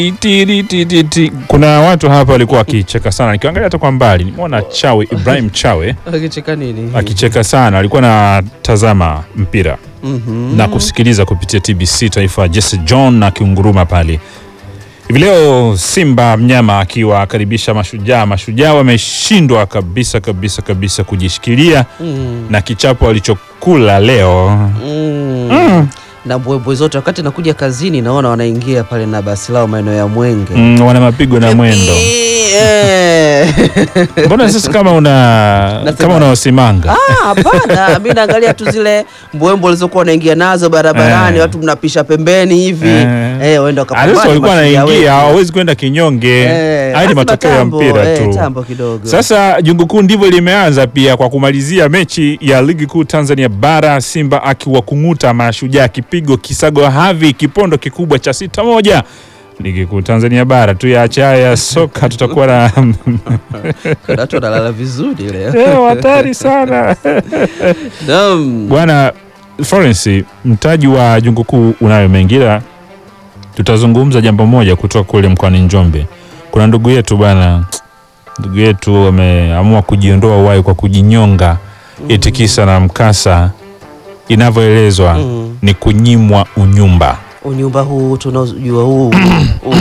Tiri, tiri, tiri. Kuna watu hapa walikuwa wakicheka sana, nikiangalia hata kwa mbali nimeona Chawe Ibrahim Chawe Akicheka nini? akicheka sana, alikuwa anatazama mpira Mhm. na kusikiliza kupitia TBC Taifa, Jesse John na kiunguruma pale hivi leo. Simba mnyama akiwakaribisha Mashujaa. Mashujaa wameshindwa kabisa kabisa kabisa kujishikilia Mm. na kichapo walichokula leo. Mm. Mm. Na mbwembwe zote wakati nakuja kazini naona wanaingia pale na basi lao maeneo ya Mwenge. Mm, wana mapigo na mwendo. Eh. Mbona sasa kama una Nasema- kama unaosimanga Ah, hapana, mi naangalia tu zile mbwembwe walizokuwa wanaingia nazo barabarani, Eh. watu mnapisha pembeni hivi Eh. eh, waenda Sasa wakapambana walikuwa mashujaa wetu. wanaingia, hawawezi kwenda kinyonge. Eh, Haya ni lazima matokeo ya tambo, mpira eh, tu. tambo kidogo. Sasa jungu kuu ndivyo limeanza pia kwa kumalizia mechi ya ligi kuu Tanzania bara, Simba akiwakung'uta Mashujaa kipigo kisago havi kipondo kikubwa cha sita moja. Ligi kuu Tanzania bara tu ya haya ya soka tutakuwa na Kuna watu wanalala vizuri leo. Eh, hatari sana Naam. bwana Florence, mtaji wa jungu kuu unayo mengi, ila tutazungumza jambo moja kutoka kule mkoani Njombe. Kuna ndugu yetu bwana, ndugu yetu ameamua kujiondoa uhai kwa kujinyonga, eti kisa na mkasa, inavyoelezwa Mm. ni kunyimwa unyumba. Unyumba huu tunaojua huu huu.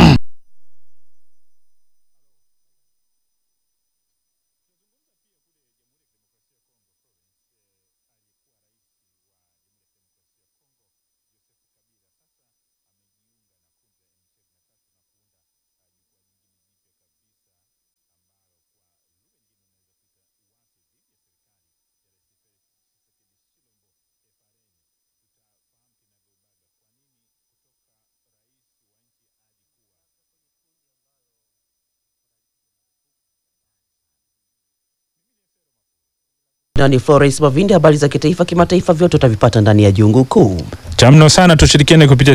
Nani Florence Mavindi, habari za kitaifa kimataifa, vyote utavipata ndani ya jungu kuu. Cha mno sana tushirikiane kupitia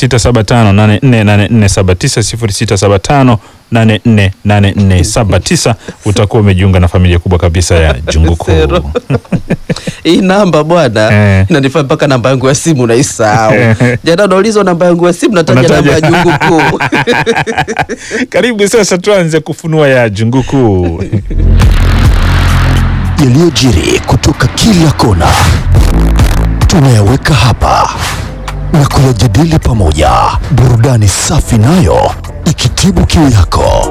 0675848479 0675848479 utakuwa umejiunga na familia kubwa kabisa ya jungu kuu. Zero. Hii namba bwana Eh. inanifanya mpaka namba yangu ya simu naisahau. Jana unaulizwa namba yangu ya simu, nataja Unataja. namba ya jungu kuu. Karibu sasa tuanze kufunua ya jungu kuu. yaliyojiri kutoka kila kona tunayaweka hapa na kuyajadili pamoja, burudani safi nayo ikitibu kiu yako.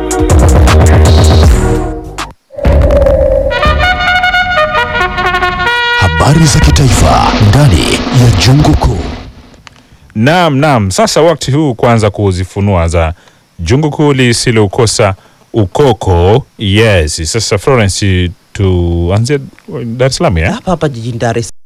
Habari za kitaifa ndani ya jungu kuu. Naam, naam. Sasa wakati huu kwanza kuzifunua za jungu kuu lisiloukosa ukoko. Yes. Sasa Florence, tuanzie Dar es Salaam ya? Hapa hapa jijini Dar es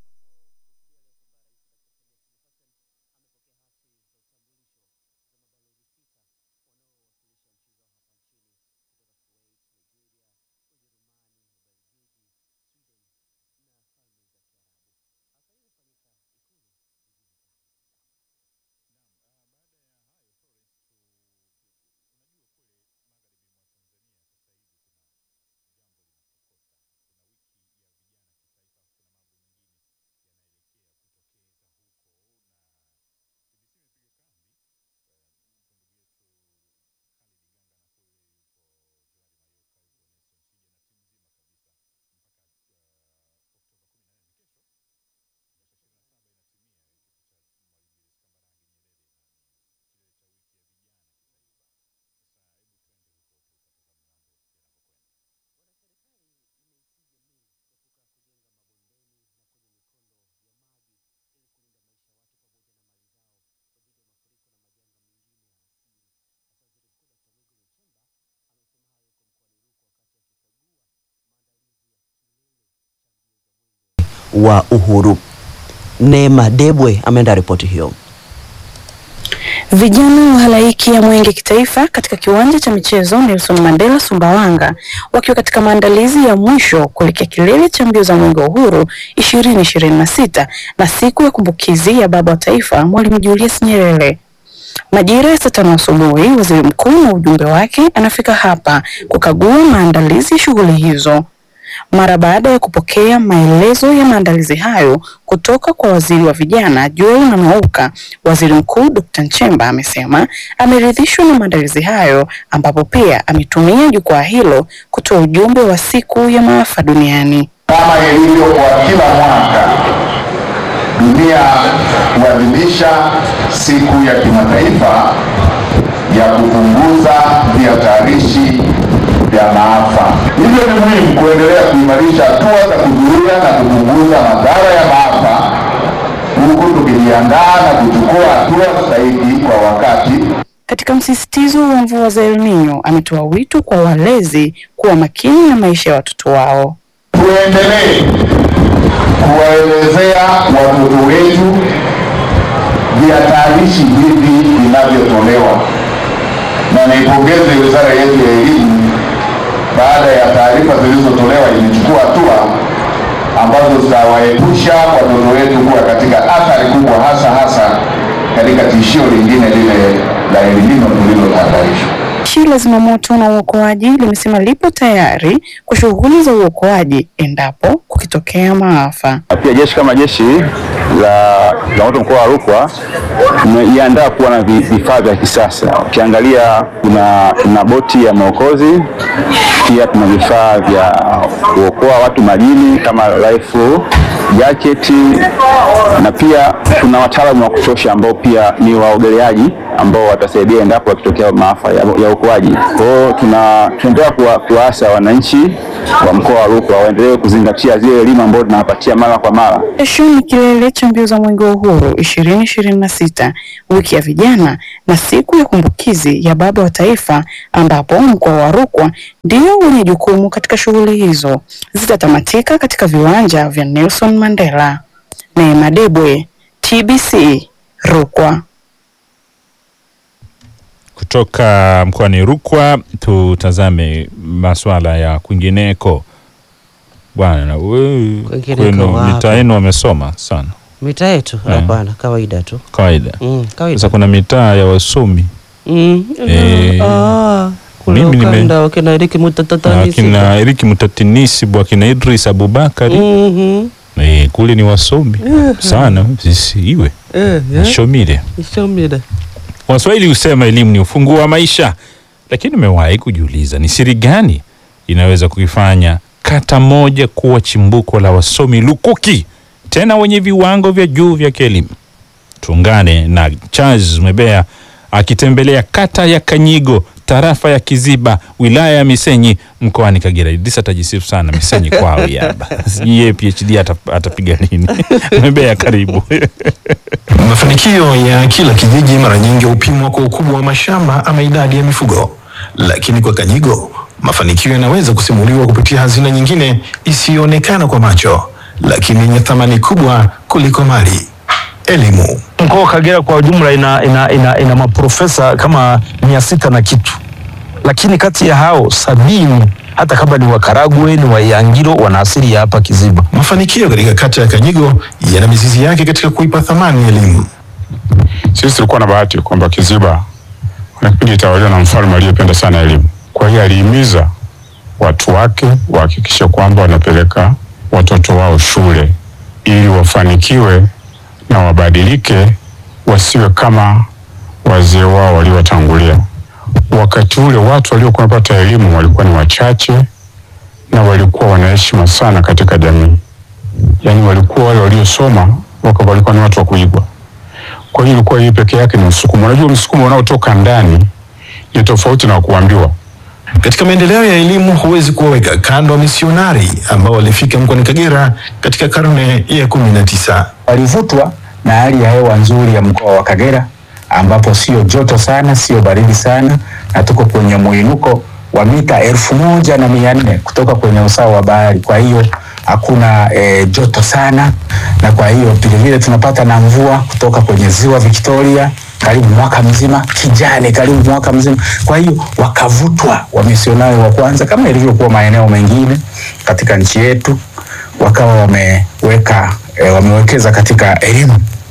wa Uhuru. Neema Debwe ameenda ripoti hiyo. Vijana wa halaiki ya Mwenge kitaifa katika kiwanja cha michezo Nelson Mandela Sumbawanga wakiwa katika maandalizi ya mwisho kuelekea kilele cha mbio za Mwenge wa Uhuru 2026 na siku ya kumbukizi ya baba wa taifa Mwalimu Julius Nyerere. Majira ya saa tano asubuhi, waziri mkuu na ujumbe wake anafika hapa kukagua maandalizi ya shughuli hizo. Mara baada ya kupokea maelezo ya maandalizi hayo kutoka kwa waziri wa vijana Joel Nanauka, waziri mkuu Dr. Nchemba amesema ameridhishwa na maandalizi hayo, ambapo pia ametumia jukwaa hilo kutoa ujumbe wa siku ya maafa duniani. Kama ilivyo kwa kila mwaka, dunia huadhimisha siku ya kimataifa ya kupunguza vihatarishi vya maafa. Hivyo ni muhimu kuendelea kuimarisha hatua za kuzuia na kupunguza madhara ya maafa, huku tukijiandaa na kuchukua hatua stahiki kwa wakati Katika msisitizo wa mvua za El Nino, ametoa wito kwa walezi kuwa makini na maisha ya watoto wao. tuendelee kuwaelezea watoto wetu vihatarishi hivi vinavyotolewa, na niipongeze wizara yetu ya elimu, baada ya taarifa zilizotolewa imechukua hatua ambazo zitawaepusha watoto wetu kuwa katika athari kubwa, hasa hasa katika tishio lingine lile la El Nino tulilotahadharishwa. Jeshi la zimamoto na uokoaji limesema lipo tayari kwa shughuli za uokoaji endapo kukitokea maafa. Pia jeshi kama jeshi la zimamoto mkoa wa Rukwa tumejiandaa kuwa na vi- vifaa vya kisasa. Ukiangalia kuna, kuna boti ya maokozi, pia tuna vifaa vya kuokoa watu majini kama life jacket, na pia tuna wataalamu wa kutosha ambao pia ni waogeleaji ambao watasaidia endapo yakitokea maafa ya, ya uokoaji. Kwa hiyo tuna tunaendelea kuwa- kuwaasa wananchi wa mkoa wa Rukwa waendelee kuzingatia zile elimu ambazo tunawapatia mara kwa mara. Kesho ni kilele cha mbio za mwenge wa uhuru 2026 wiki ya vijana na siku ya kumbukizi ya baba wa taifa, ambapo mkoa wa Rukwa ndio wenye jukumu katika shughuli hizo. Zitatamatika katika viwanja vya Nelson Mandela. Neema Debwe, TBC, Rukwa. Kutoka mkoani Rukwa tutazame masuala ya kwingineko. Bwana, na wewe Kwingineko kwenu wapi? mitaa yenu wamesoma sana Mita yetu Eh. hapana, kawaida tu kawaida. mm, kawaida Sasa kuna mitaa ya wasomi mm. Eh, ah, kule mimi nime- ukanda wakina Eriki na Mutatatani akina Eriki Mutatinisibu akina Idris Abubakari Mhm. eh, kule ni wasomi sana, sisi iwe Eh, eh. shomile. Ishomile. Waswahili husema elimu ni ufunguo wa maisha, lakini umewahi kujiuliza ni siri gani inaweza kuifanya kata moja kuwa chimbuko la wasomi lukuki tena wenye viwango vya juu vya kielimu? Tuungane na Charles Mebea akitembelea kata ya Kanyigo, tarafa ya Kiziba, wilaya ya Misenyi, mkoani Kagera. Idrisa atajisifu sana Misenyi kwao yaba, sijui yeye PhD ata- atapiga nini? Mebea, karibu. Mafanikio ya kila kijiji mara nyingi hupimwa kwa ukubwa wa mashamba ama idadi ya mifugo, lakini kwa Kanyigo mafanikio yanaweza kusimuliwa kupitia hazina nyingine isiyoonekana kwa macho, lakini yenye thamani kubwa kuliko mali: elimu. Mkoa wa Kagera kwa ujumla ina, ina, ina, ina maprofesa kama mia sita na kitu, lakini kati ya hao sabini hata kama ni Wakaragwe ni Waiyangiro wana asili ya hapa Kiziba. Mafanikio katika kata ya Kanyigo yana mizizi yake katika kuipa thamani elimu. Sisi tulikuwa na bahati kwamba Kiziba kuna kipindi tawaliwa na mfalme aliyependa sana elimu. Kwa hiyo alihimiza watu wake wahakikishe kwamba wanapeleka watoto wao shule ili wafanikiwe na wabadilike, wasiwe kama wazee wao waliowatangulia. Wakati ule watu waliokuwa wanapata elimu walikuwa ni wachache na walikuwa wana heshima sana katika jamii, yaani walikuwa wale waliosoma waka walikuwa ni watu wa kuigwa. Kwa hiyo ilikuwa hii peke yake ni msukumo. Unajua msukumo unaotoka ndani ni tofauti na kuambiwa. Katika maendeleo ya elimu huwezi kuwaweka kando wa misionari ambao walifika mkoani Kagera katika karne ya kumi na tisa. walivutwa na hali ya hewa nzuri ya mkoa wa Kagera ambapo sio joto sana, sio baridi sana, na tuko kwenye muinuko wa mita elfu moja na mia nne kutoka kwenye usawa wa bahari. Kwa hiyo hakuna e, joto sana, na kwa hiyo vilevile tunapata na mvua kutoka kwenye ziwa Victoria karibu mwaka mzima, kijani karibu mwaka mzima. Kwa hiyo wakavutwa wamisionari wa kwanza, kama ilivyokuwa maeneo mengine katika nchi yetu, wakawa wameweka e, wamewekeza katika elimu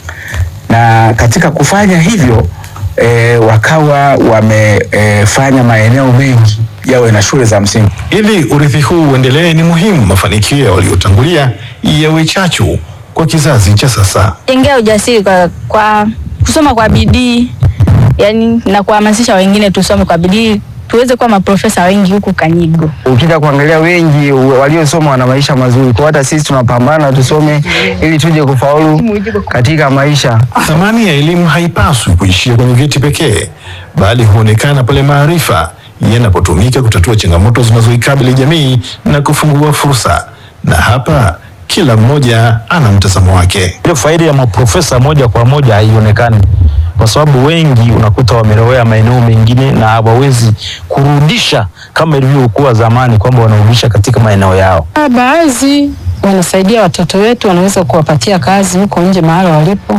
na katika kufanya hivyo e, wakawa wamefanya maeneo mengi yawe na shule za msingi. Ili urithi huu uendelee, ni muhimu mafanikio ya waliotangulia yawe chachu kwa kizazi cha sasa. jengea ujasiri kwa, kwa kusoma kwa bidii yani na kuhamasisha wengine tusome kwa bidii tuweze kuwa maprofesa wengi huku Kanyigo. Ukija kuangalia wengi waliosoma wana maisha mazuri, kwa hata sisi tunapambana tusome ili tuje kufaulu katika maisha. Thamani ya elimu haipaswi kuishia kwenye vyeti pekee, bali huonekana pale maarifa yanapotumika kutatua changamoto zinazoikabili jamii na kufungua fursa. Na hapa kila mmoja ana mtazamo wake. Ile faida ya maprofesa moja kwa moja haionekani kwa sababu wengi unakuta wamelowea maeneo mengine na hawawezi kurudisha kama ilivyokuwa zamani, kwamba wanarudisha katika maeneo yao. Baadhi wanasaidia watoto wetu, wanaweza kuwapatia kazi huko nje mahali walipo,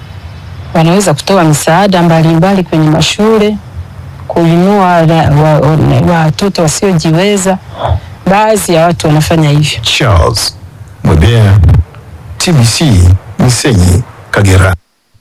wanaweza kutoa misaada mbalimbali kwenye mashule, kuinua watoto wa, wa, wa wasiojiweza. Baadhi ya watu wanafanya hivyo. Charles Mwebea, TBC, Misenyi, Kagera.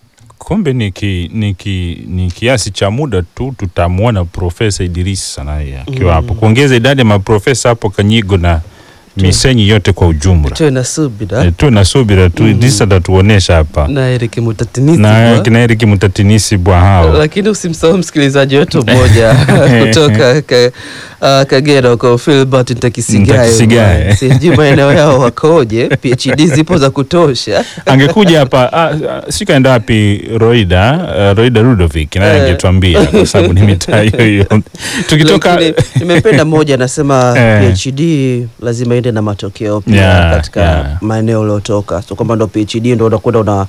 Kumbe ni, ki, ni, ki, ni kiasi cha muda tu tutamwona Profesa Idrisa naye akiwa hapo kuongeza idadi ya maprofesa hapo Kanyigo na Misenyi yote kwa ujumla. Tuwe na subira. E, tuwe na subira tu. Idrisa atatuonesha hapa Na Eric Mutatinisi na bwa. kina Eric Mutatinisi bwa hao lakini usimsahau msikilizaji wetu mmoja kutoka ka, uh, Kagera huko Philbert Ntakisigaye. Ntakisigaye. bwana. Sijui maeneo yao wakoje, PhD zipo za kutosha. angekuja hapa ah, ah, si kaenda wapi Roida uh, Roida Ludovic naye Eh. angetuambia kwa sababu ni mitaa hiyo hiyo. Tukitoka Lakini nimependa mmoja anasema Eh. PhD lazima iende na matokeo pia Yeah, katika yeah. maeneo uliotoka, so kwamba ndo PhD ndo unakwenda una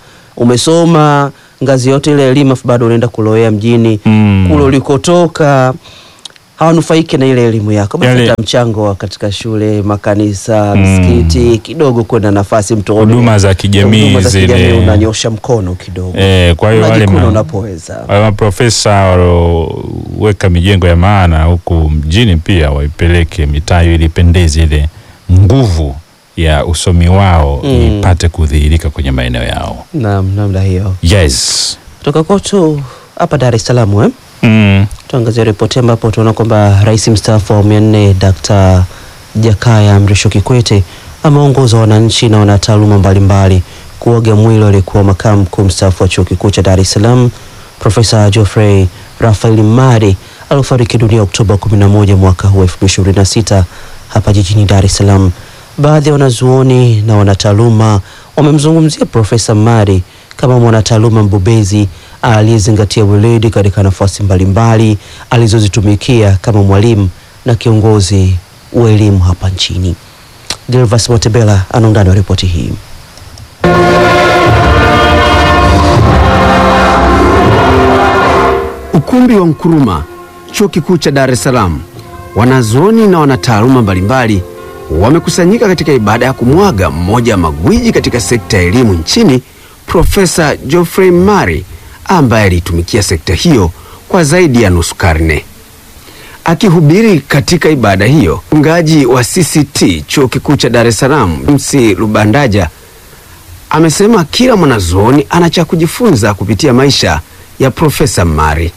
umesoma ngazi yote ile elimu afu bado unaenda kulowea mjini Mm. kule ulikotoka hawanufaiki na ile elimu yako, basi Yale- hata mchango wa katika shule, makanisa, Mm. msikiti kidogo kwenda nafasi mtu huduma za kijamii huduma za kijamii zile unanyosha mkono kidogo Eh, kwa hiyo wale Unajikuna ma- unapoweza. wale maprofesa walioweka mijengo ya maana huku mjini pia waipeleke mitaa hiyo ili ipendeze ile nguvu ya usomi wao Mm. ipate kudhihirika kwenye maeneo yao. Naam, namna hiyo. Yes. Kutoka kwetu hapa Dar es Salaam eh? Mm. Tuangazie ripoti ambapo tunaona kwamba rais mstaafu wa awamu ya nne Dkt. Jakaya Mrisho Kikwete ameongoza wananchi na wanataaluma mbalimbali kuaga mwili aliyekuwa makamu mkuu mstaafu wa chuo kikuu cha Dar es Salaam Profesa Geoffrey Rafael Mari aliofariki dunia Oktoba 11 mwaka huu 2026 hapa jijini Dar es Salaam. Baadhi ya wanazuoni na wanataaluma wamemzungumzia Profesa Mari kama mwanataaluma mbobezi aliyezingatia weledi katika nafasi mbalimbali alizozitumikia kama mwalimu na kiongozi wa elimu hapa nchini. Delvas Motebela ana undani wa ripoti hii. Ukumbi wa Nkrumah, chuo kikuu cha Dar es Salaam, wanazuoni na wanataaluma mbalimbali wamekusanyika katika ibada ya kumwaga mmoja wa magwiji katika sekta ya elimu nchini, Profesa Geoffrey Mari ambaye aliitumikia sekta hiyo kwa zaidi ya nusu karne. Akihubiri katika ibada hiyo, mchungaji wa CCT chuo kikuu cha Dar es Salaam, MC Lubandaja amesema kila mwanazuoni ana cha kujifunza kupitia maisha ya Profesa Mari.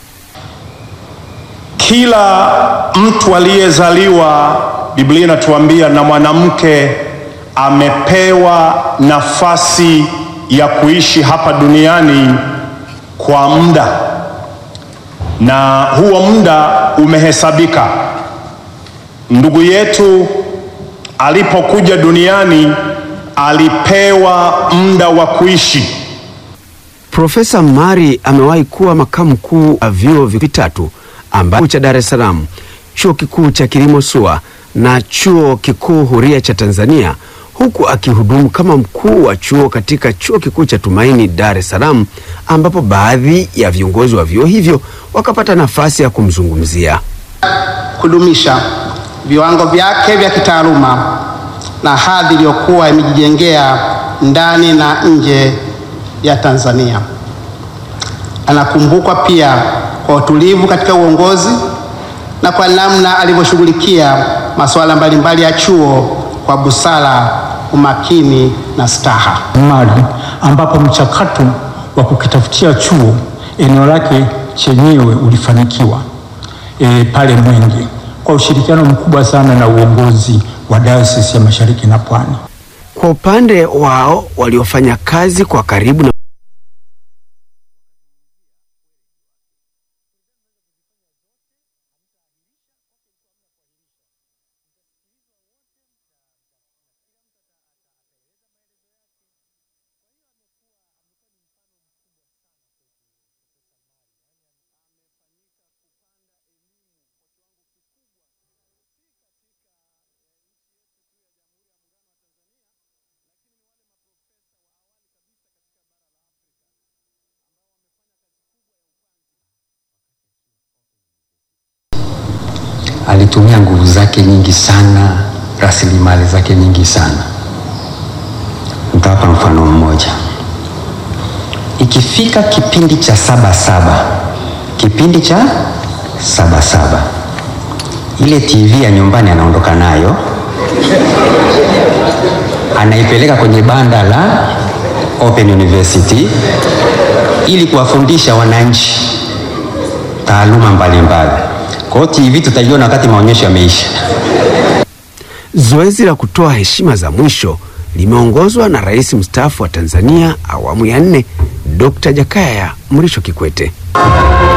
Kila mtu aliyezaliwa, Biblia inatuambia, na mwanamke amepewa nafasi ya kuishi hapa duniani kwa muda, na huo muda umehesabika. Ndugu yetu alipokuja duniani alipewa muda wa kuishi. Profesa Mari amewahi kuwa makamu mkuu wa vyuo vitatu ambacho cha Dar es Salaam, chuo kikuu cha kilimo SUA na chuo kikuu huria cha Tanzania, huku akihudumu kama mkuu wa chuo katika chuo kikuu cha Tumaini Dar es Salaam, ambapo baadhi ya viongozi wa vyuo hivyo wakapata nafasi ya kumzungumzia. kudumisha viwango vyake vya kitaaluma na hadhi iliyokuwa imejijengea ndani na nje ya Tanzania. Anakumbukwa pia kwa utulivu katika uongozi na kwa namna alivyoshughulikia masuala mbalimbali ya chuo kwa busara, umakini na staha. Mali ambapo mchakato wa kukitafutia chuo eneo lake chenyewe ulifanikiwa e, pale Mwenge kwa ushirikiano mkubwa sana na uongozi wa Dayosisi ya Mashariki na Pwani. Kwa upande wao waliofanya kazi kwa karibu na alitumia nguvu zake nyingi sana, rasilimali zake nyingi sana. Nitawapa mfano mmoja. Ikifika kipindi cha saba saba, kipindi cha saba saba, ile TV ya nyumbani anaondoka nayo, anaipeleka kwenye banda la Open University ili kuwafundisha wananchi taaluma mbalimbali. Kwa hiyo TV tutaiona wakati maonyesho yameisha. Zoezi la kutoa heshima za mwisho limeongozwa na Rais mstaafu wa Tanzania awamu ya nne Dr. Jakaya Mrisho Kikwete.